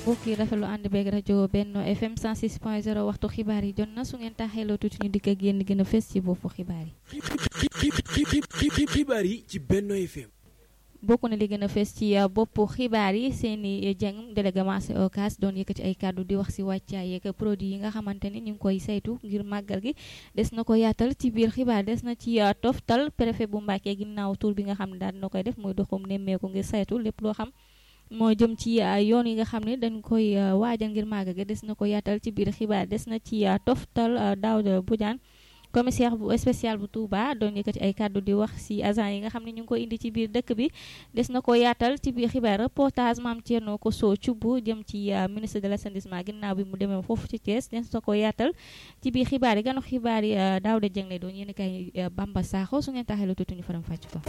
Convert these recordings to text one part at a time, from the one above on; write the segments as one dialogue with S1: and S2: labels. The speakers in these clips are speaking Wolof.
S1: mbokk yi rafetlu ànd beeg rajo Benno FM 106.0 waxtu xibaar yi jot na su ngeen taxeeloo tuuti ñu dikk ak yéen gën a fës ci boppu xibaar yi.
S2: xibaar yi ci Benno FM.
S1: bokk na li gën a fës ci boppu xibaar yi seeni jeng délégué marché Ocass doon yëkkati ay kàddu di wax si wàccaay yeeg produit yi nga xamante ni ñu ngi koy saytu ngir màggal gi des na ko yaatal ci biir xibaar des na ci toftal préfet bu Mbàkke ginnaaw tur bi nga xam ne daal dina koy def muy doxum nemmeeku ngir saytu lépp loo xam moo jëm ci yoon yi nga xam ne dañ koy waajal ngir màggal gi des na ko yaatal ci biir xibaar des na ci toftal Daouda Bodiane commissaire bu spécial bu Touba doon yëkkati ay kàddu di wax ci agent yi nga xam ne ñu ngi ko indi ci biir dëkk bi des na ko yaatal ci biir xibaar reportage maam Thierno Kosso Thioub jëm ci ministre de l'assainissement ginnaaw bi mu demee foofu ci Thiès des na ko yaatal ci biir xibaar yi ganu xibaar yi Daouda Dieng lay doon yéen kay Bamba Sakho su ngeen taxee lu tuuti ñu faram fàcc ko.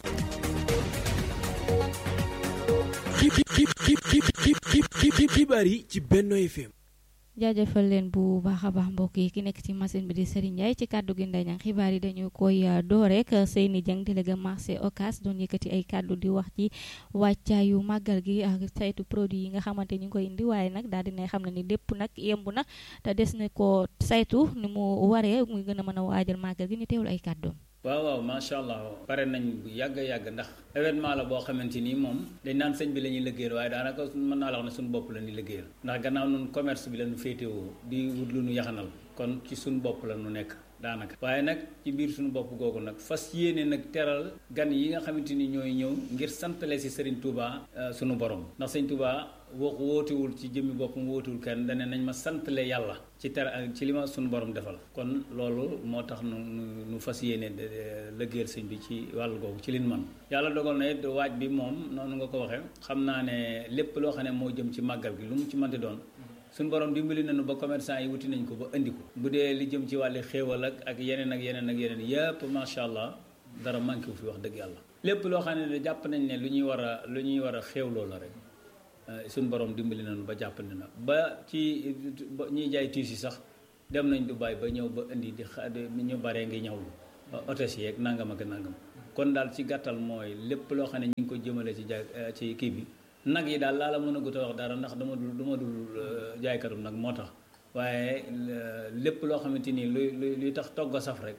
S2: xibaar yi ci Benno FM.
S1: jaajëfal leen bu baax a baax mbokk yi ki nekk ci machine bi di Serigne Ndiaye ci kàddu gi Ndeye Niang xibaar yi dañu koy door rek Seyni Dieng délégué marché Ocass doon yëkkati ay kàddu di wax ci wàccaayu màggal gi ak saytu produit yi nga xamante ñu ngi koy indi waaye nag daal dina xam ne ni lépp nag yemb na te des na ko saytu ni mu waree muy gën a mën a waajal màggal gi ñu teewul ay kàddoom.
S3: waaw waaw macha allah pare nañ bu yàgg yàgg ndax événement la boo xamante ni moom dañ naan sëñ bi la ñuy liggéeyal waaye daanaka mën naa la wax ne suñu bopp la ñuy liggéeyal ndax gannaaw nun commerce bi la ñu féetewoo di wut lu ñu yaxanal kon ci suñu bopp la ñu nekk daanaka waaye nag ci biir suñu bopp googu nag fas yéene nag teral gan yi nga xamante ni ñooy ñëw ngir santale si Serigne Touba suñu borom ndax sëñ Touba wax wootewul ci jëmmi boppam wootewul kenn dane nañ ma santale yàlla ci ter ci li ma suñu borom defal kon loolu moo tax nu nu fas yéene lëggéeyal sëñ bi ci wàllu googu ci lin man yàlla dogal na it waaj bi moom noonu nga ko waxee xam naa ne lépp loo xam ne moo jëm ci màggal gi lu mu ci mënti doon suñu borom dimbali nañu ba commerçant yi wuti nañ ko ba indi ko bu dee li jëm ci wàllu xéewal ak ak yeneen ak yeneen ak yeneen yëpp macha allah dara manqué wu fi wax dëgg yàlla lépp loo xam ne jàpp nañ ne lu ñuy war a lu ñuy war a xéewloo la rek suñu borom dimbali nañu ba jàppandi na ba ci ñiy jaay tiis yi sax dem nañ Dubaay ba ñëw ba indi di xa ñu baree ngi ñëwlu hôtesse yeeg nangam ak nangam kon daal ci gàttal mooy lépp loo xam ne ñu ngi ko jëmale ci jaay ci kii bi nag yi daal laa la mën a gut a wax dara ndax dama dul dama dul jaaykatum nag moo tax waaye lépp loo xamante ni luy luy tax togg a saf rek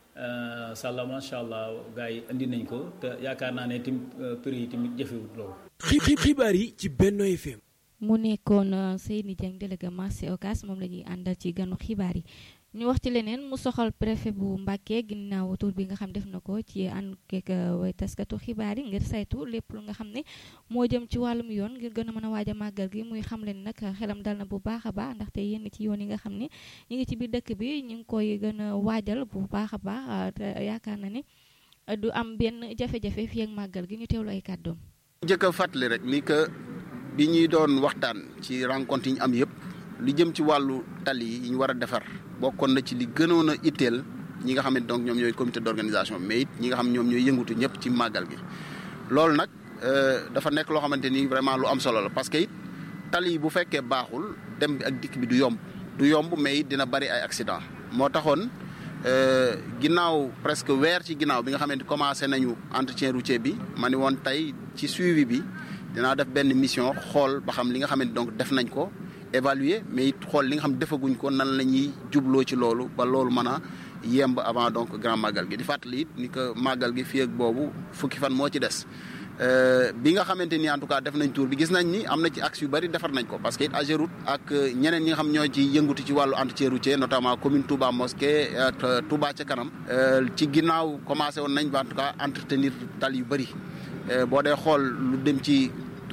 S3: sàlla macha allah gars yi indi nañ ko te yaakaar naa ne tim prix yi tamit jëfewut loolu
S2: xibaar yi ci Benno FM.
S1: mu nekkoon Seyni Dieng délégué marché Ocass moom la ñuy àndal ci ganu xibaar yi ñu wax ci leneen mu soxal préfet bu Mbàkke ginnaaw tur bi nga xam def na ko ci ànd keek way taskatu xibaar yi ngir saytu lépp lu nga xam ne moo jëm ci wàllum yoon ngir gën a mën a waaj a màggal gi muy xam leen nag xelam dal na bu baax a baax ndaxte yenn ci yoon yi nga xam ne ñu ngi ci biir dëkk bi ñu ngi koy gën a waajal bu baax a baax te yaakaar na ni du am benn jafe-jafe fii ak màggal gi ñu teewlu ay kàddoom.
S4: njëkk a fàttali rek ni que bi ñuy doon waxtaan ci rencontre yi ñu am yëpp li jëm ci wàllu tali yi ñu war a defar bokkoon na ci li gënoon a itteel ñi nga xam ne donc ñoom ñooy comité d'organisation mais it ñi nga xam ñoom ñooy yëngutu ñëpp ci màggal gi. loolu nag dafa nekk loo xamante ni vraiment lu am solo la parce que it tali yi bu fekkee baaxul dem bi ak dikk bi du yomb du yomb mais it dina bari ay accident moo taxoon. ginnaaw presque weer ci ginnaaw bi nga xamante commencé nañu entretien routier bi ma ni woon tey ci suivi bi dinaa def benn mission xool ba xam li nga xamante donc def nañ ko évaluer mais it xool li nga xam defaguñ ko nan la ñuy jubloo ci loolu ba loolu mën a yemb avant donc grand màggal gi di fàttali it ni que màggal gi fii ak boobu fukki fan moo ci des bi nga xamante ni en tout cas def nañ tour bi gis nañ ni am na ci axe yu bari defar nañ ko parce que it Ageroute ak ñeneen ñi nga xam ñoo ci yëngutu ci wàllu entretien routier notamment commune Touba Mosquée ak Touba ca kanam ci ginnaaw commencé woon nañ en tout cas entretenir tal yu bari boo dee xool lu dem ci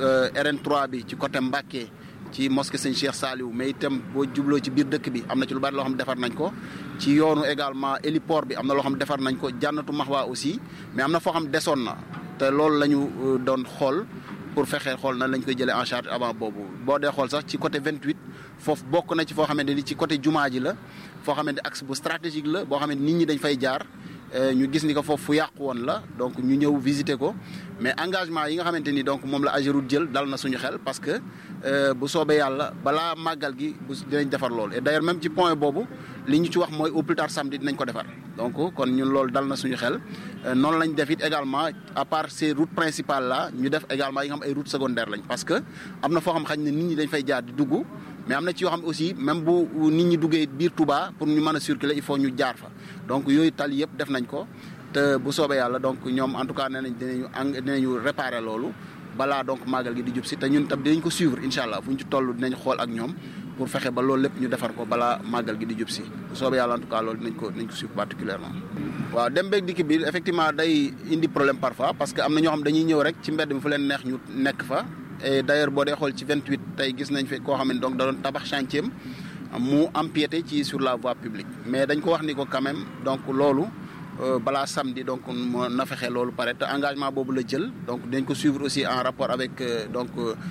S4: RN3 bi ci côté Mbacké ci mosquée Sëñ Cheikh Saliou mais itam boo jubloo ci biir dëkk bi am na ci lu bari loo xam defar nañ ko ci yoonu également héliport bi am na loo xam defar nañ ko jànnatu Maxwa aussi mais am na foo xam desoon na te loolu la ñu doon xool pour fexe xool nan lañ koy jëlee en charge avant boobu boo dee xool sax ci côté 28 foofu bokk na ci foo xamante ni ci côté jumaa ji la foo xamante axe bu stratégique la boo xamante nit ñi dañ fay jaar ñu gis ni ko foofu fu yàqu woon la donc ñu ñëw visiter ko mais engagement yi nga xamante ni donc moom la Ageroute jël dal na suñu xel parce que bu soobee yàlla balaa màggal gi bu dinañ defar loolu et d'ailleurs même ci point boobu li ñu ci wax mooy au plus tard samedi dinañ ko defar donc kon ñun loolu dal na suñu xel noonu lañ def it également à part ces routes principales là ñu def également yi nga xam ay routes secondaires lañ parce que am na foo xam xañ ne nit ñi dañ fay jaar di dugg mais am na ci yoo xam aussi même bu nit ñi duggee biir Touba pour ñu mën a circuler il faut ñu jaar fa donc yooyu tali yëpp def nañ ko te bu soobee yàlla donc ñoom en tout cas nee nañ dinañu eng dinañu réparer loolu balaa donc màggal gi di jub si te ñun tam dinañ ko suivre incha allah fu ñu ci toll dinañ xool ak ñoom pour fexe ba loolu lépp ñu defar ko balaa màggal gi di jub si bu soobee yàlla en tout cas loolu dinañ ko dinañ ko suivre particulièrement waaw dem beeg dikk bi effectivement day indi problème parfois parce que am na ñoo xam dañuy ñëw rek ci mbedd mi fu leen neex ñu nekk fa et d'ailleurs boo dee xool ci 28 tey gis nañ fi koo xam ne donc da doon tabax chantier mu empiété ci sur la voie publique mais dañ ko wax ni ko quand même donc loolu balaa samedi donc na fexe loolu pare te engagement boobu la jël donc dañ ko suivre aussi en rapport avec donc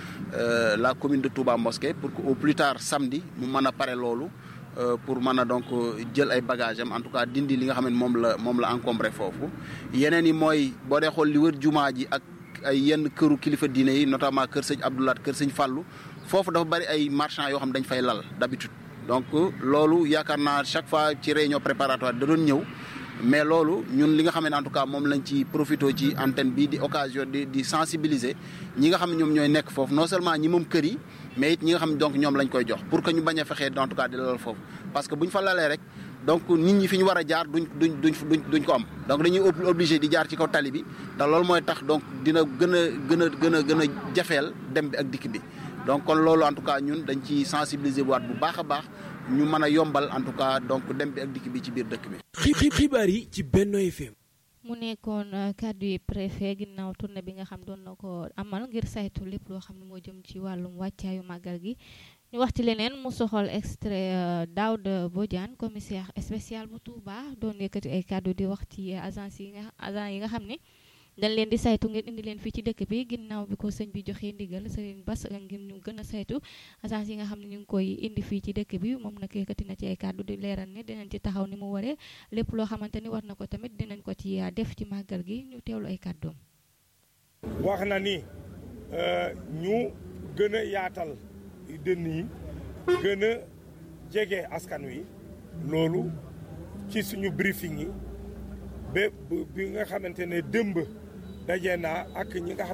S4: la commune de Touba Mosquée pour que au plus tard samedi mu mën a pare loolu pour mën a donc jël ay bagages am en tout cas dindi li nga xam ne moom la moom la encombré foofu yeneen yi mooy boo dee xool li wër jumaa ji ak ay yenn këru kilifa diine yi notamment kër sëñ Abdoulaat kër sëñ Fallou foofu dafa bari ay marchands yoo xam dañ fay lal d'habitude donc loolu yaakaar naa chaque fois ci réunion préparatoire da doon ñëw mais loolu ñun li nga xam ne en tout cas moom lañ ci profité ci antenne bi di occasion di di sensibiliser ñi nga xam ne ñoom ñooy nekk foofu non seulement ñi moom kër yi mais it ñi nga xam ne donc ñoom lañ koy jox pour que ñu bañ a fexee en tout cas di lal foofu parce que bu ñu fa lalee rek donc nit ñi fi ñu war a jaar duñ duñ duñ duñ duñ ko am donc dañuy obligé di jaar ci kaw tali bi te loolu mooy tax donc dina gën a gën a gën a gën a jafeel dem bi ak dikk bi donc kon loolu en tout cas ñun dañ ci sensibiliser waat bu baax a baax ñu mën a yombal en tout cas donc dem bi ak dikk bi ci biir dëkk bi.
S2: xibaar yi ci Benno FM.
S1: mu nekkoon kàddu yi préfet ginnaaw tournée bi nga xam doon na ko amal ngir saytu lépp loo xam ne moo jëm ci wàllum wàccaayu màggal gi. ñu wax ci leneen mu soxal extrait Daouda Bodiane commissaire spécial bu Touba doon yëkkati ay kàddu di wax ci agence yi nga agent yi nga xam ne dañ leen di saytu ngeen indi leen fii ci dëkk bi ginnaaw bi ko sëñ bi joxee ndigal Serigne Bass ngir ñu gën a saytu agence yi nga xam ne ñu ngi koy indi fii ci dëkk bi moom nag yëkkati na ci ay kàddu di leeral ne dinañ ci taxaw ni mu waree lépp loo xamante ni war na ko tamit dinañ ko ci def ci màggal gi ñu teewlu ay kàddoom.
S5: wax na ni ñu gën a yaatal. dënn yi gën a jege askan wi loolu ci suñu briefing yi ba bi nga xamante ne dëmb daje naa ak ñi nga xam